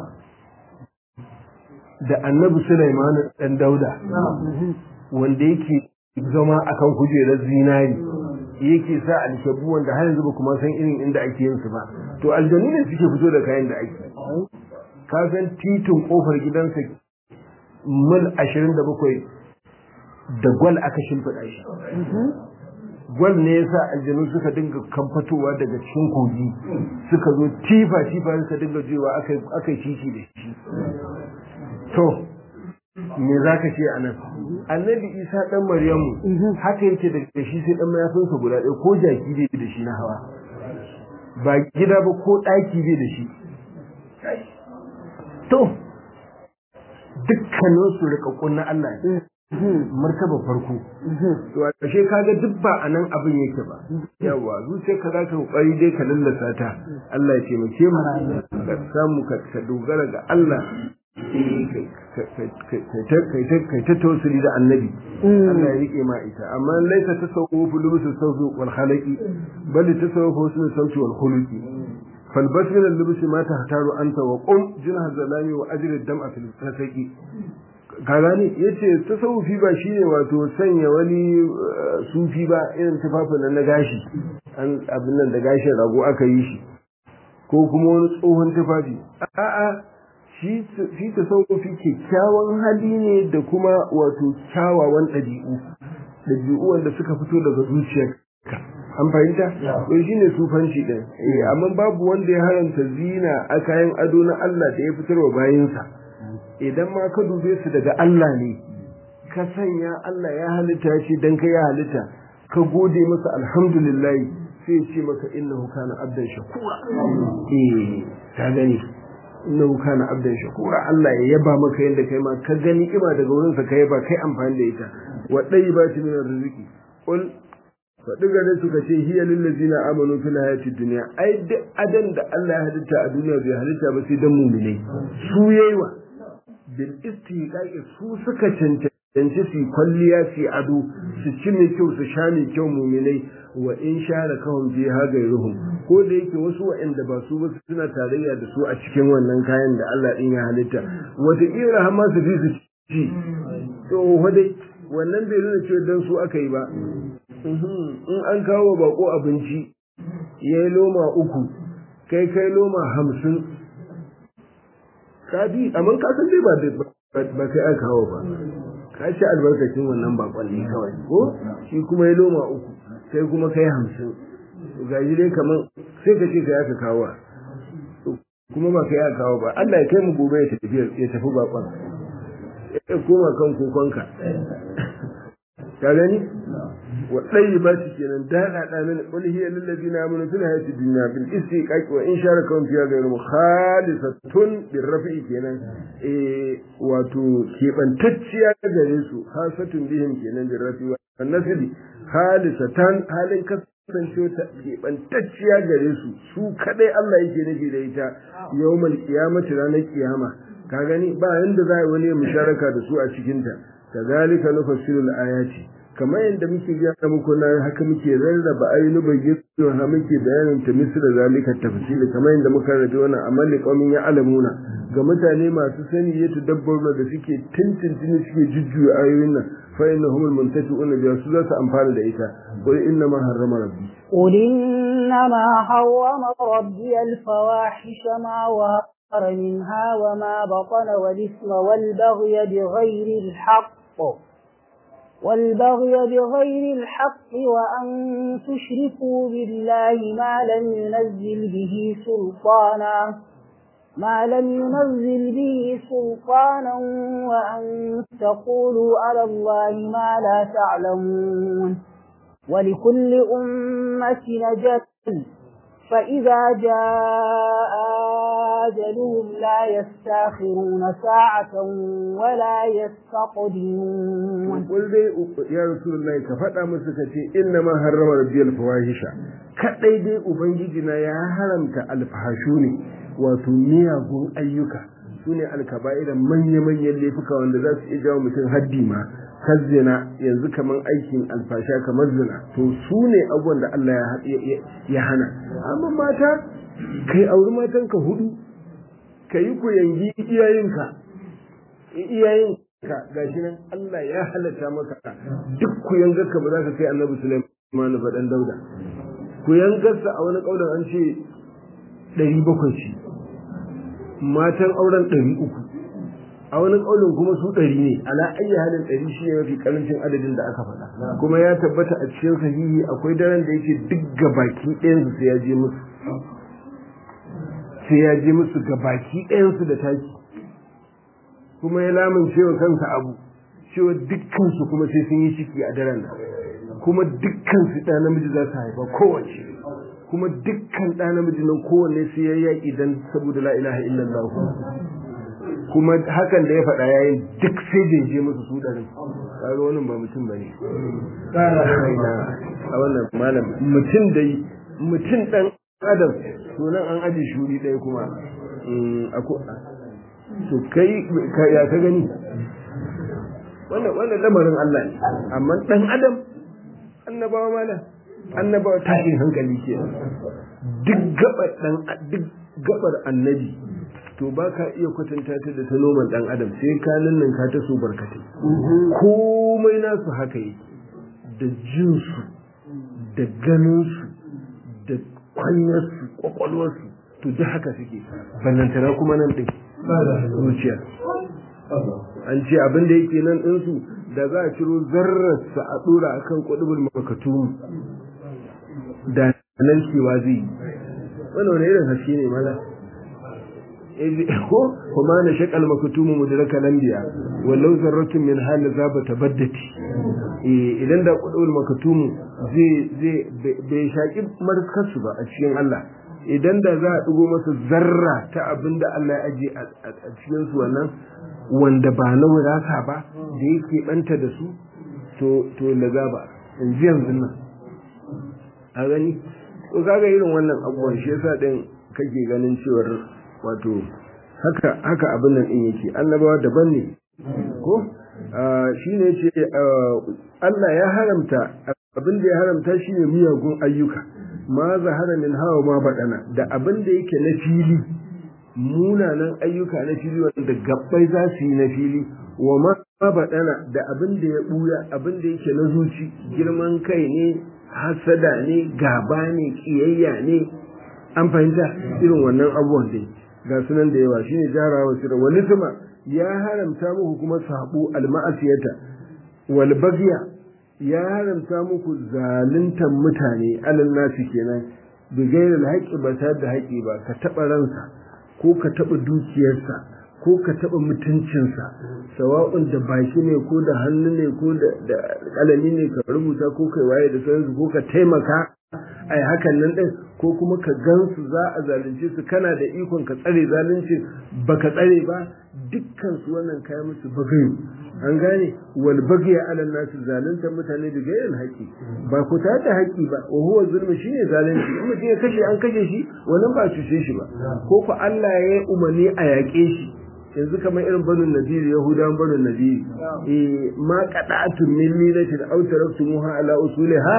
da annabi Sulaiman dan Dauda wanda yake zama akan kujerar zinari yake sa alshabu wanda har yanzu ba kuma san irin inda ake yin su ba to aljanu ne suke fito da kayan da ake ka san titin kofar gidansa mil ashirin da bakwai da gwal aka shimfiɗa shi gwal ne yasa aljanu suka dinga kamfatowa daga cikin kogi suka zo tifa tifa suka dinga jewa aka yi titi da shi to me za ka ce a nan annabi isa ɗan maryamu haka yake da shi sai ɗan mayafinsa guda ɗaya ko jaki bai da shi na hawa ba gida ba ko ɗaki bai da shi to dukkanin su rikakkun na Allah ne martaba farko to a ƙarshe kaga duk ba a nan abin yake ba yawa zuciyar ka zaka kokari dai ka lallasa ta Allah ya taimake mu ka samu ka dogara ga Allah kai ta tausiri da annabi Allah ya rike ma ita amma laisa tasawufu lubusu sawfi wal khalaqi bal tasawufu husnul sawti wal khuluqi فالبس من اللبس ما تختار أنت وقم جنح الظلام وأجر الدمع في الفسق ka gane yace tasawufi ba shine wato sanya wani sufi ba irin tufafin nan na gashi an abin nan da gashin rago aka yi shi ko kuma wani tsohon tufafi a'a shi shi tasawufi kyakkyawan hali ne da kuma wato kyawawan ɗabi'u ɗabi'u wanda suka fito daga zuciyarka an fahimta to shine sufanci din amma babu wanda ya haranta zina a kayan ado na Allah da ya fitarwa bayinsa idan ma ka dube su daga Allah ne ka sanya Allah ya halitta shi dan ka ya halitta ka gode masa alhamdulillah sai ce maka innahu kana abdan shakura eh ka gani innahu kana abdan shakura Allah ya yaba maka yanda kai ma ka gani kima daga wurin sa kai ba kai amfani da ita wa dayyibati min arziki qul faɗi gare suka ce hiya lillazina amanu fil hayati dunya ai duk adan da Allah ya halitta a duniya bai halitta ba sai dan mu'minai su yayiwa bil istiqaqi su suka cancanci su kwalliya su ado su ci mai kyau su sha mai kyau mu'minai wa in shara kawun fi ha gairuhum ko da yake wasu wa'anda ba su ba suna tarayya da su a cikin wannan kayan da Allah din ya halitta wata kira har ma su fi su ci to wadai wannan bai nuna cewa dan su aka yi ba in an kawo bako abinci ya yi loma uku kai kai loma hamsin ka bi amma ka san dai ba kai aka kawo ba ka ci albarkacin wannan bakon ne kawai ko shi kuma ya loma uku kai kuma kai hamsin ga shi dai kamar sai ka ce kai aka kawo kuma ba kai aka kawo ba Allah ya kai mu gobe ya tafi ya tafi bakon ya koma kan kokonka ka gani wa tayyibati kenan da da da min qul hiya lil ladina amanu fil hayati dunya bil istiqaq wa in sharakum fiha ghayru khalisatun bir rafi kenan eh wato kebantacciya gare su hasatun bihim kenan bir rafi wa nasbi khalisatan halin kasance ta kebantacciya gare su su kadai Allah yake nufi da ita yawmal qiyamati ranar kiyama ka gani ba yanda za a wani musharaka da su a cikinta kazalika nufassilu al-ayati kamar yadda muke gaya muku na haka muke rarraba ayyuka bayyana ha muke bayanin ta misra zalika tafsili kamar yadda muka rabe wannan amali qaumin ya alamuna ga mutane masu sani ya tadabbaruna da suke tintintini suke jujjuya ayoyin nan fa innahum almuntafi'un bi su za su amfana da ita qul inna ma harrama rabbi قل إنما حرم ربي الفواحش ما ظهر منها وما بطن والإثم والبغي بغير الحق والبغي بغير الحق وأن تشركوا بالله ما لم ينزل به سلطانا ما لم ينزل به سلطانا وأن تقولوا على الله ما لا تعلمون ولكل أمة نجد فإذا جاء أجلهم لا يستاخرون ساعة ولا يستقدمون قل دي يا رسول الله كفتا مسكتي إنما حرم ربي الفواحش kadai dai ubangijina ya haramta alfahashu ne wato miyagun ayyuka su ne alkaba'ira manya-manyan laifuka wanda za su iya jawo mutum haddi ma kar zina yanzu kamar aikin alfasha kamar zina to su ne abubuwan da Allah ya hana amma mata kai auri matanka hudu ka yi ku yangi iyayenka iyayenka gashi nan Allah ya halatta maka duk ku yangarka ba za ka kai annabi Sulaiman faɗan dauda ku yangarsa a wani ƙaunar an ce ɗari bakwai ce matan auren ɗari uku a wani ƙaunin kuma su ɗari ne ala ayyi halin ɗari shi ne mafi ƙarancin adadin da aka faɗa kuma ya tabbata a cikin sahihi akwai daren da yake duk gabaki ɗayansu sai ya je musu sai ya je musu gabaki ɗayansu da taki kuma ya lamunce wa kansa abu cewa dukkansu kuma sai sun yi ciki a daren nan kuma dukkansu ɗa namiji za su haifa kowace kuma dukkan ɗa namiji nan kowanne sai ya yaƙi dan saboda la ilaha illallah kuma hakan da ya faɗa yayin duk sai da je musu su ɗarin kaga wannan ba mutum bane a wannan malam mutum dai mutum ɗan adam sunan an aje shuri ɗaya kuma to kai ya ka gani wannan wannan lamarin Allah ne amma ɗan adam annabawa malam annabawa tashin hankali ke duk gabar dan duk gabar annabi to ba ka iya kwatanta ta da ta noman dan adam sai ka nan ka ta so barkatai komai nasu haka yake da jinsu da ganinsu da kwanyarsu kwakwalwarsu to duk haka suke ballantana kuma nan ɗin zuciya an ce abin da yake nan ɗinsu da za a ciro zarrarsa a ɗora a kan ƙwadubul makatumu da nan cewa zai yi wani wani irin haske ne mana ko kuma na shakal makatumu mudraka lambiya wallau zarratun min hali za ba tabaddati idan da ƙwadubul makatumu zai zai bai shaƙi markarsu ba a cikin Allah idan da za a ɗigo masa zarra ta abin da Allah ya aje a cikin su wannan wanda ba na wadata ba da yake banta da su to to lazaba in ji yanzu nan a gani to kaga irin wannan abubuwan shi yasa din kake ganin cewar wato haka haka abin nan din yake annabawa daban ne ko shine yace Allah ya haramta abin da ya haramta shine miyagun ayyuka ma zahara min hawa ma baɗana da abin da yake na fili munanan ayyuka na fili wanda gabbai za su yi na fili wa ma baɗana da abin da ya ɓuya abin da yake na zuci girman kai ne hasada ne gaba ne ƙiyayya ne an fahimta irin wannan abubuwan dai ga sunan da yawa shine jarawa sirra wani sama ya haramta muku kuma sabo alma'asiyata wal bagya ya haramta muku zaluntan mutane alal nasi kenan bigairil haƙƙi ba tare da haƙƙi ba ka taɓa ransa ko ka taɓa dukiyarsa ko ka taɓa mutuncinsa sawa'un da baki ne ko da hannu ne ko da ƙalami ne ka rubuta ko kai waye da sauransu ko ka taimaka ai hakan nan ɗin ko kuma ka gansu za a zalunce su kana da ikon ka tsare zalunci baka tsare ba dukkan su wannan kai musu bagayu an gane wal bagya ala nasu zalunta mutane da gairin haƙi ba ku ta da haƙi ba wa huwa zulmi shine zalunci in mutum ya kashe an kashe shi wannan ba cuce shi ba ko ku Allah ya yi umarni a yaƙe shi yanzu kamar irin banin nadiri yahudan banin nadiri eh ma qada'atun min lilatin aw taraktumuha ala usuliha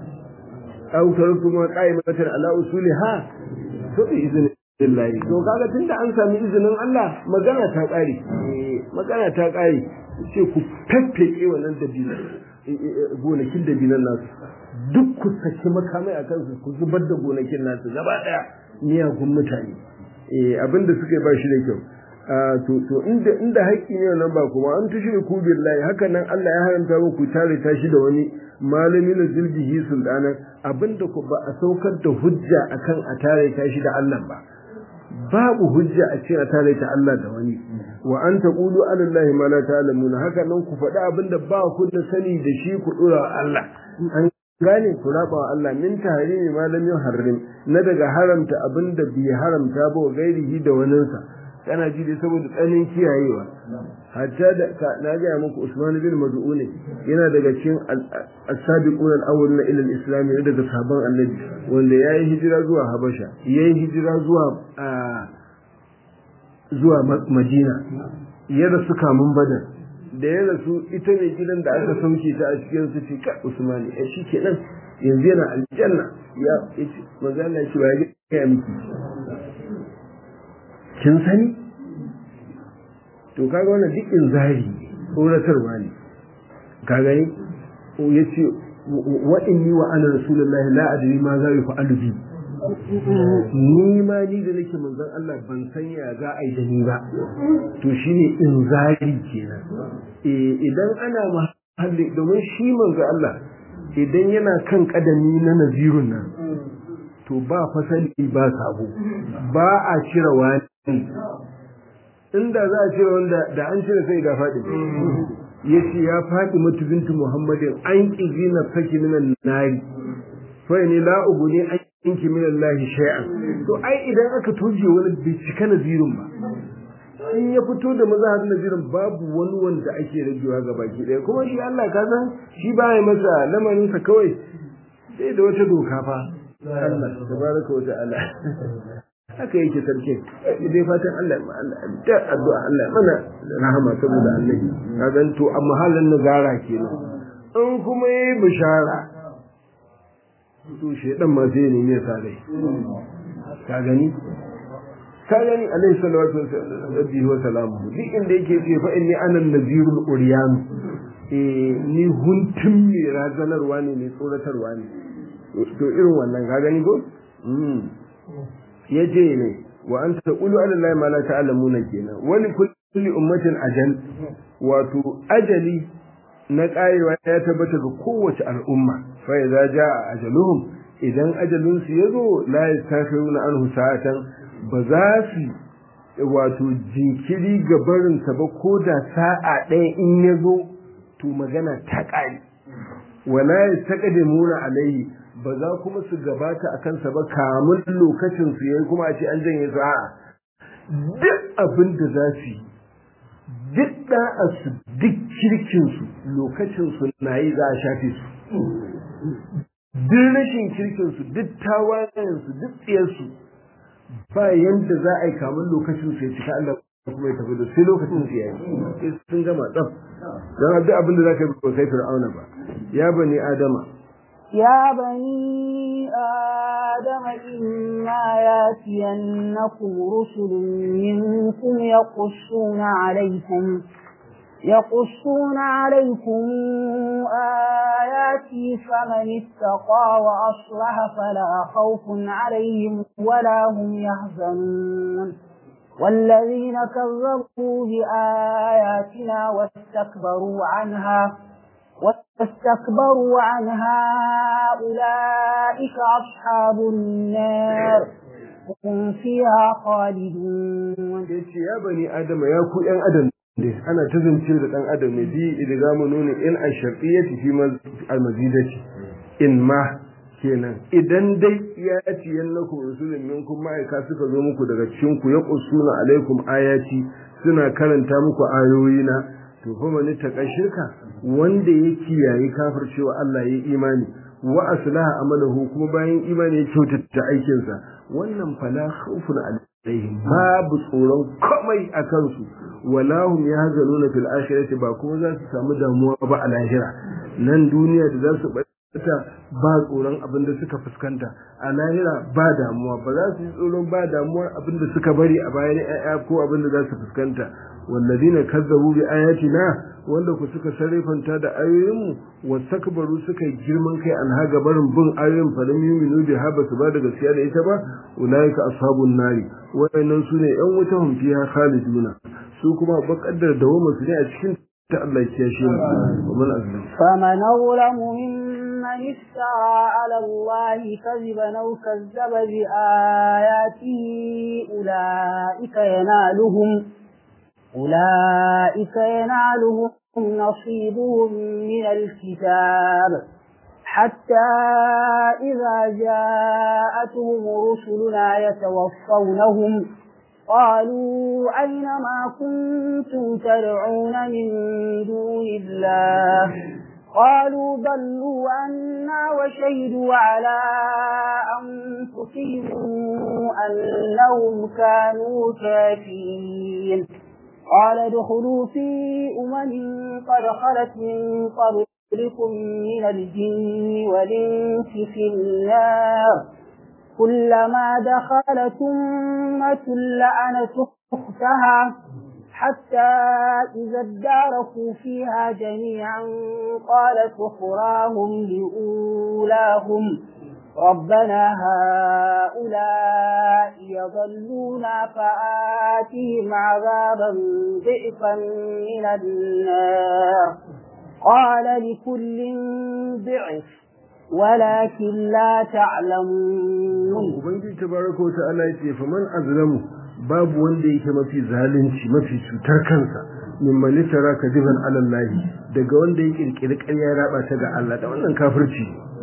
aw taraktumuha qa'imatan ala usuliha to bi iznillahi to kaga tunda an sami izinin Allah magana ta ƙare magana ta ƙare ce ku tattake wannan dabinan gonakin dabinan nasu duk ku saki makamai a kansu ku zubar da gonakin nasu gaba daya miyagun mutane abinda suka yi ba shi da kyau to to inda inda haƙƙi ne nan ba kuma an tushi ku billahi haka nan Allah ya haramta muku tare ta shi da wani malami na zilbihi sultana abinda ku ba a saukar da hujja akan a tare ta shi da Allah ba babu hujja a ce a tare ta Allah da wani wa an taqulu ala allahi ma la ta'lamuna haka nan ku faɗi abinda ba ku da sani da shi ku dora Allah an gane ku raba wa Allah min tahrimi ma lam yuharrim na daga haramta abinda bai haramta ba gairihi da waninsa kana ji dai saboda tsanin kiyayewa hatta da na ga muku Usman bin Mad'un yana daga cikin as-sabiqun al-awwalun ila al-islam ne daga sahabban Annabi wanda yayi hijira zuwa Habasha yayi hijira zuwa zuwa Madina ya rasu kamun Badar da ya rasu ita ne gidan da aka sauke ta a cikin su ce ka Usman eh shikenan yanzu yana aljanna ya manzo Allah ya ce ya ga miki kin sani to kaga wannan duk inzari tsoratarwa ne ka gani ya ce wa inni wa ana rasulullahi la adri ma za yafa'alu bi ni ma ni da nake manzon Allah ban san ya za a yi da ni ba to shine inzari kenan eh idan ana mahalli domin shi manzon Allah idan yana kan kadami na nazirun nan to ba fasali ba sabo ba a cire wani inda za a cire wanda da an cire sai ga faɗi ya ce ya faɗi mutu bintu muhammadin an ƙizi na saki minan nari fa ne la ubu ne an inki min Allah shay'an to ai idan aka toje wani bai cika nazirin ba in ya fito da mazhabin nazirin babu wani wanda ake ragewa ga baki ɗaya kuma shi Allah ka san shi ba ya masa lamarin sa kawai sai da wata doka fa Allah tabaraka wa ta'ala haka yake sarkin dai fatan Allah da addu'a Allah mana rahama saboda Allah ka gan to a mahallin nazara kenan in kuma yayi bishara to shedan ma sai ne ne sare ka gani ka gani alaihi salatu wa salamu duk inda yake ce fa inni ana nazirul uryan eh ni huntun mai razanarwa ne mai tsoratarwa ne to irin wannan ka gani ko ya ce ne wa an taqulu ala allahi ma la ta'lamuna kenan wani kulli ummatin ajal wato ajali na karewa ya tabbata ga kowace al'umma fa idza jaa ajaluhum idan ajalin su yazo la yastakhiruna anhu sa'atan ba za su wato jinkiri ga barin sa ba ko da sa'a ɗaya in yazo to magana ta ƙare wala yastaqdimuna alayhi ba za kuma su gabata a kansa ba kamun lokacin su yayi kuma a ce an janye su a'a duk abin da za su yi duk da'a su duk kirkin su lokacin su na yi za a shafe su duk rashin kirkin su duk tawayen su duk tsiyar su ba yanda za a yi kamun lokacin su ya cika Allah kuma ya tafi da sai lokacin su yayi sun gama tsaf don duk abin da za ka yi ba kai fir'auna ba ya bani adama يا بني آدم إما ياتينكم رسل منكم يقصون عليكم يقصون عليكم آياتي فمن اتقى وأصلح فلا خوف عليهم ولا هم يحزنون والذين كذبوا بآياتنا واستكبروا عنها واستكبروا عنها أولئك أصحاب النار هم فيها خالدون يا بني آدم يا كو ‘yan adam ne ana ta zance da ɗan adam ne bi idan mu nuna in a sharɗiyyati fi almazidati in ma kenan idan dai ya ci yannakum rusulun minkum ma'aika suka zo muku daga cikin ku ya qusuna alaikum ayati suna karanta muku ayoyina to fa man ta shirka wanda ya kiyaye kafircewa Allah ya imani wa aslaha amalahu kuma bayan imani ya kyautata aikinsa wannan fala khawfun alaihim babu tsoron komai a kansu wala hum yahzanuna fil akhirati ba kuma za su samu damuwa ba a lahira nan duniya da za su bata ba tsoron abin da suka fuskanta a lahira ba damuwa ba za su yi tsoron ba damuwar abin da suka bari a bayan ƴaƴa ko abin da za su fuskanta والذين كذبوا بآياتنا wanda ku suka sarrafanta da ayoyinmu wastakbaru suka yi girman kai an haga barin bin ayoyin falam yuminu bi haba su ba da gaskiya da ita ba ulaika ashabun nari wayannan sune yan wuta hum fiha khaliduna su kuma bakaddar da wama su ne a cikin ta Allah ya shi mu wa man azlam فمن أظلم ممن افترى على الله كذبا أو كذب بآياته أولئك ينالهم أولئك ينالهم نصيبهم من الكتاب حتى إذا جاءتهم رسلنا يتوفونهم قالوا أين ما كنتم تدعون من دون الله قالوا ضلوا عنا وشهدوا على أنفسهم أنهم كانوا كافرين قال ادخلوا في أمم قد خلت من قبلكم من الجن والإنس في النار كلما دخلت أمة لعنت أختها حتى إذا اداركوا فيها جميعا قالت أخراهم لأولاهم ربنا هؤلاء يضلونا فآتهم عذابا ضعفا من النار قال لكل ضعف ولكن لا تعلمون ubangiji tabaraka wa ta'ala yace faman azlamu babu wanda yake mafi zalunci mafi cutar kansa min malitara kadiban alallahi daga wanda ya kirkiri ƙarya ya raba ta ga Allah da wannan kafirci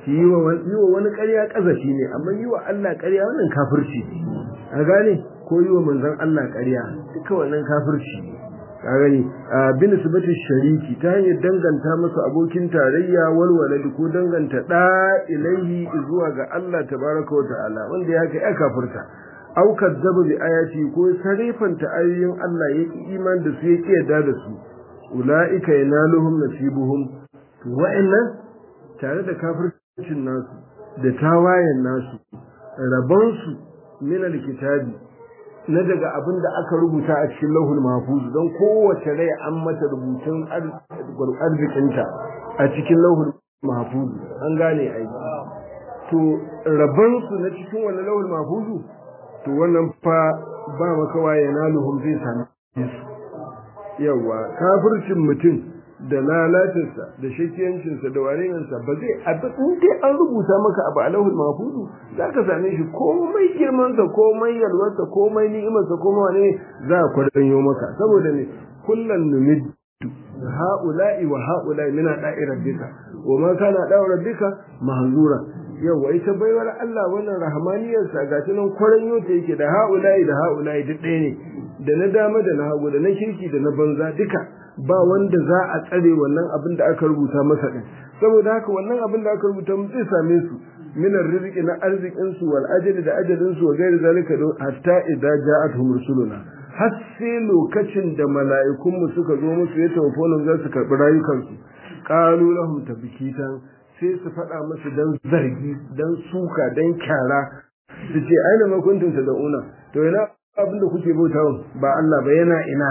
shi yi wa wani ƙarya ƙazafi ne amma yi wa Allah ƙarya wannan kafirci a gane ko yi wa manzon Allah ƙarya duka wannan kafirci ka gani bin sibatin shariki ta hanyar danganta masa abokin tarayya walwaladi ko danganta da ilaihi zuwa ga Allah tabaraka wa ta'ala wanda ya kai kafirta au kadzaba bi ayati ko sarifanta ayoyin Allah yake iman da su yake yarda da su ulaika yanaluhum nasibuhum to wa'annan tare da kafircin nasu da tawayen nasu rabonsu min alkitabi na daga abin da aka rubuta a cikin lahul mahfuz don kowace rai an mata rubutun arzikinta a cikin lahul mahfuz an gane ai to rabonsu na cikin wannan lahul mahfuz to wannan fa ba makawa yanaluhum zai sami su yawa kafircin mutum da lalacinsa da shakiyancinsa da warenansa ba zai abin dai an rubuta maka abu alahul mahfuzu za ka same shi komai girmansa komai yalwarsa komai ni'imarsa komai wane za a kwadanyo maka saboda ne kullum numid ha'ula'i wa ha'ula'i mina da'i rabbika wa ma kana da'i rabbika mahzura yawa ita baiwar Allah wannan rahmaniyarsa ga ta nan kwaranyo ta yake da ha'ula'i da ha'ula'i duk ɗaya ne da na dama da na hagu da na kirki da na banza duka ba wanda za a tsare wannan abin da aka rubuta masa din saboda haka wannan abin da aka rubuta mu zai same su min arziki na arzikin su wal ajali da ajalin su wa gairi zalika hatta idza ja'atuhum rusuluna har sai lokacin da mala'ikun mu suka zo musu ya tawafolin za su karbi rayukan su qalu lahum tabkitan sai su faɗa musu dan zargi dan suka dan kyara su ce aina ma kuntum tad'una to ina abin da kuke bautawa ba Allah ba yana ina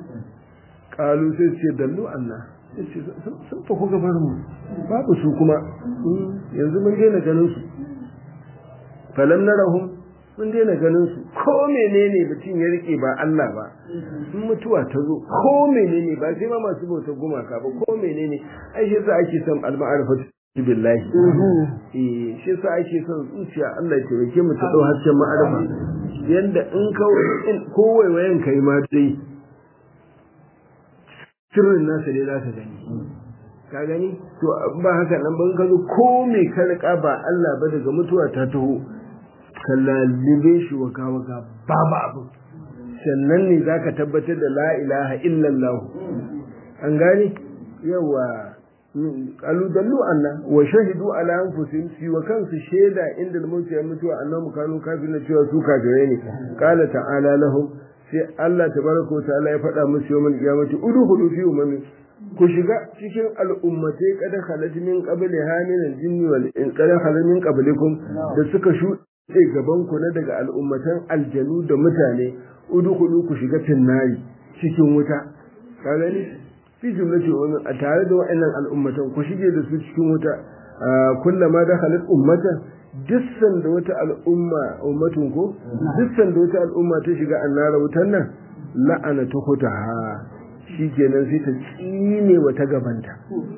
kalu sai ce dallu Allah sun fa kuka bar mu babu su kuma yanzu mun daina ganin su falam narahum mun daina ganin su ko menene mutum ya rike ba Allah ba in mutuwa ta zo ko menene ba sai ma masu bautar gumaka ba ko menene ai shi yasa ake son al-ma'rifatu billahi eh shi yasa ake son zuciya Allah ya taimake mu ta dau hasken ma'arifa yanda in ka ko waiwayen kai ma dai sirrin nasa dai za ka gani ka gani to ba haka nan ban ka zo ko me ka rika ba Allah ba daga mutuwa ta taho ka lalibe shi waka waka babu abu sannan ne za ka tabbatar da la ilaha illallah an gani yawa qalu dallu anna wa shahidu ala anfusihim fi wa kansu shaida inda mutu ya mutuwa annahu kanu kafirin cewa su kafirai ne qala ta'ala lahum sai Allah tabaraka wa ta'ala ya faɗa musu yawmal qiyamati udkhulu fi umami ku shiga cikin al'ummatai kada khalat min qabli hamin al-jinni wal in kada khalat min qablikum da suka shuɗe gaban ku na daga al'ummatan aljanu da mutane udkhulu ku shiga finnari cikin wuta ka gani fi jumlati wa a tare da wa'annan al'ummatan ku shige da su cikin wuta kullama dakhalat ummatan dissan da wata al'umma ummatun ko dissan da wata al'umma ta shiga annara wutan nan la'ana ta hutaha shikenan sai ta tsine wata gabanta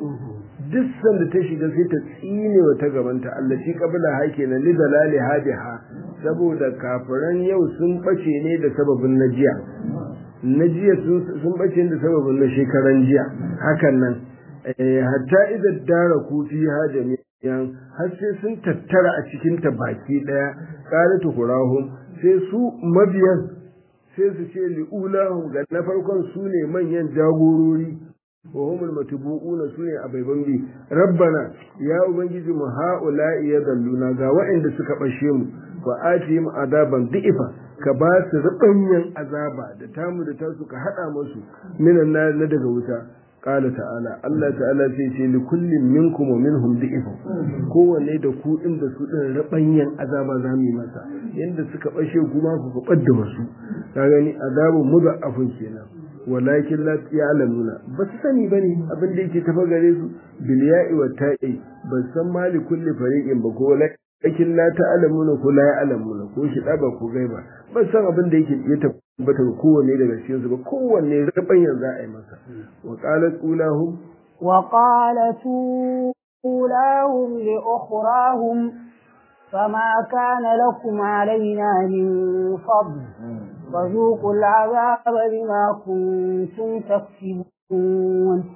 dissan da ta shiga sai ta tsine wata gabanta Allah shi kabila ha kenan li dalali hadiha saboda kafiran yau sun bace ne da sababin najiya najiya sun bace da sababin na shekaran jiya hakan nan hatta idan dara ku fi hajami yan har sai sun tattara a cikin ta baki daya qalatu qurahum sai su mabiyan sai su ce li'ulahum ga na farkon su ne manyan jagorori wa humul matbu'una su ne abaiban bi rabbana ya ubangiji mu ha'ula'i ya dalluna ga waɗanda suka bashe mu wa atihim adaban di'ifa ka ba su rubanyan azaba da tamu da tasu ka hada musu minan na daga wuta qala ta'ala Allah ta'ala sai ce li kullin minkum wa minhum di'ifun kowanne da ku din da su din rubanyan azaba za mu yi masa yanda suka bashe kuma ku kubar da wasu ka gani azabun mudafun kenan walakin la ya'lamuna ba su sani bane abin da yake tafa gare su bil ya'i wa ta'i ba san mali kulli fariqin ba ko lakin la ta'lamuna ko la ya'lamuna ko shi da ba ko gaiba ba san abin da yake ya tabbata ga kowanne daga cikin su ba kowanne rabanyan za a yi masa wa qalat ulahum wa qalat ulahum li ukhrahum فما كان لكم علينا من فضل فذوقوا العذاب بما كنتم تكسبون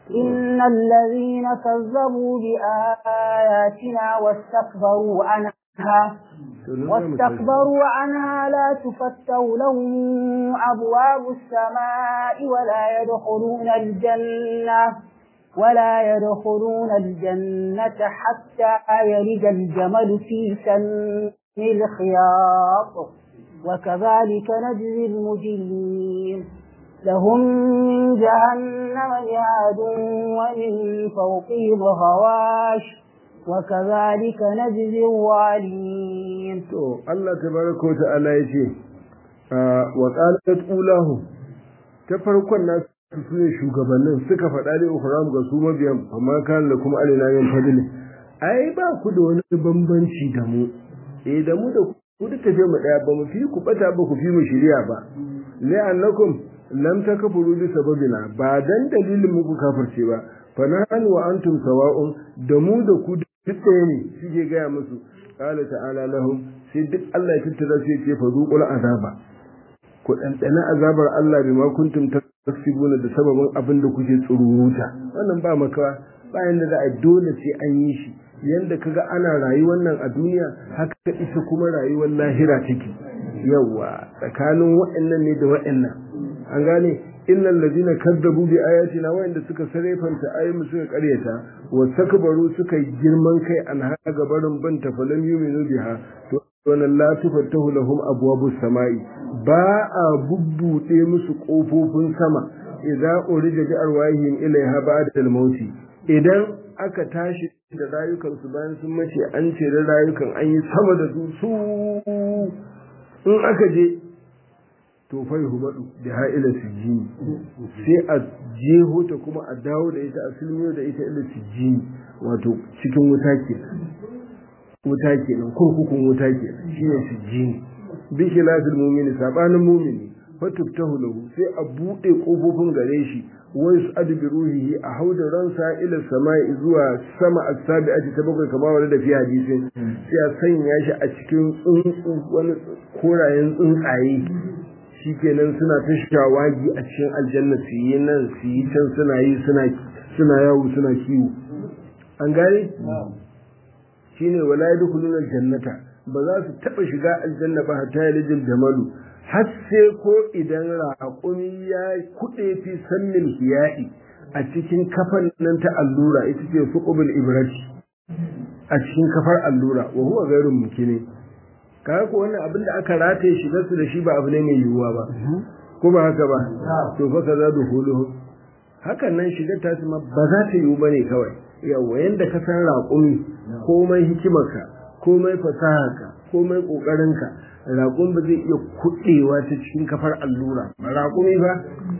إن الذين كذبوا بآياتنا واستكبروا عنها واستكبروا عنها لا تفتح لهم أبواب السماء ولا يدخلون الجنة ولا يدخلون الجنة حتى يلج الجمل في سن الخياط وكذلك نجزي المجرمين لهم من جهنم مهاد ومن فوقهم غواش وكذلك نجزي الظالمين to Allah tabaraka wa ta'ala yace wa qalat ulahu ta farkon nasu su ne shugabannin suka faɗa da ukram ga su mabiyan amma kan da kuma alina yin fadili ai ba ku da wani bambanci da mu eh da mu da ku duka je mu daya ba mu fi ku bata ba ku fi mu shiriya ba la'annakum lam takfuru bi sababina ba dan dalilin muku kafirce ba fa nahnu wa antum sawa'un da mu da ku duk ɗaya ne shige gaya musu qala ta'ala lahum sai duk Allah ya tattara sai ya ce fa zuqul azaba ku ɗanɗana azabar Allah bima kuntum tasibuna da sababin abin da kuke tsururuta wannan ba makawa bayan da za a dole sai an yi shi yanda kaga ana rayuwar nan a duniya haka ita kuma rayuwar lahira take yawa tsakanin waɗannan ne da waɗannan an gane innal ladina kadzabu bi ayatina wa'anda suka sarefanta ayoyin suka karyata wa takbaru suka yi girman kai an haga barin ban tafalam yuminu biha to wannan la tufattahu lahum abwabus samai ba a bubbude musu kofofin sama idza urija bi arwahihim ilaiha ba'da al-maut idan aka tashi da rayukansu bayan sun mace an ce da rayukan an yi sama da su in aka je to fai hubadu da ha'ila sijini sai a jeho ta kuma a dawo da ita a silmiyo da ita ila sijini wato cikin wuta ke wuta ke nan kurkukun wuta ke shi ne sijini bi khilafil mu'mini sabanin mu'mini fatuftahu lahu sai a bude kofofin gare shi wa yus'adu bi ruhihi a hauda ransa ila sama'i zuwa sama as-sabi'ati ta bakwai kamar wanda da fi hadisin sai a sanya shi a cikin tsuntsu wani korayen tsuntsaye shikenan suna ta shawagi a cikin aljanna su yi nan su yi can suna yi suna yawo suna kiwo an gane shine wala yadkhuluna aljannata ba za su taba shiga aljanna ba hatta yalijil jamalu har sai ko idan raƙumi ya kuɗe fi sannin hiyaɗi a cikin kafan nan ta allura ita ce suqubul ibrati a cikin kafar allura wa huwa ghairun mukini kaga ko wannan abin da aka rataye shigar su da shi ba abu ne mai yiwuwa ba ko ba haka ba to fa kaza duhuluhu hakan nan shigar ta ma ba za ta yiwu bane kawai yawa yanda ka san raƙumi komai hikimarka komai fasaharka komai ƙoƙarinka raƙun ba zai iya kuɗewa ta cikin kafar allura raƙumi ba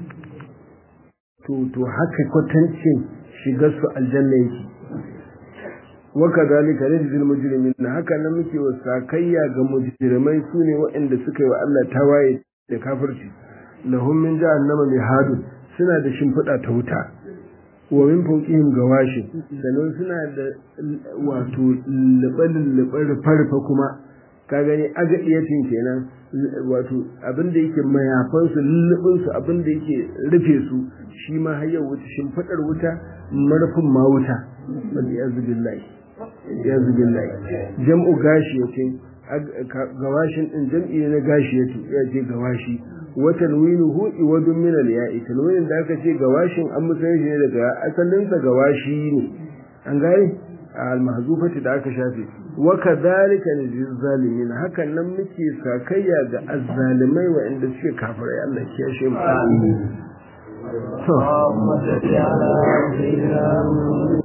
to to haka kwatancin shigar su aljanna yake waka zalika rijzil mujrimin haka nan muke wa sakayya ga mujrimai sune waɗanda suka yi wa Allah tawaye da kafirci lahum min jahannama mihadu suna da shimfiɗa ta wuta wa min fawqihim gawashin sannan suna da wato lubalin farfa kuma ka gani agadiyatin kenan wato abin da yake mayafan su lullubin su abin da yake rufe su shi ma har yau wuta shimfiɗar wuta marfin ma wuta wal yazu billahi yazu billahi jam'u gashi yace gawashin din jam'i na gashi yace ya ce gawashi wa tanwinuhu iwadun min al-ya'i tanwinin da aka ce gawashin an musan shi ne daga asalin sa gawashi ne an gane al-mahzufati da aka shafe wa kadhalika najzil zalimin hakan nan muke sakayya ga azzalimai waɗanda suke kafirai Allah ya kiyashe mu to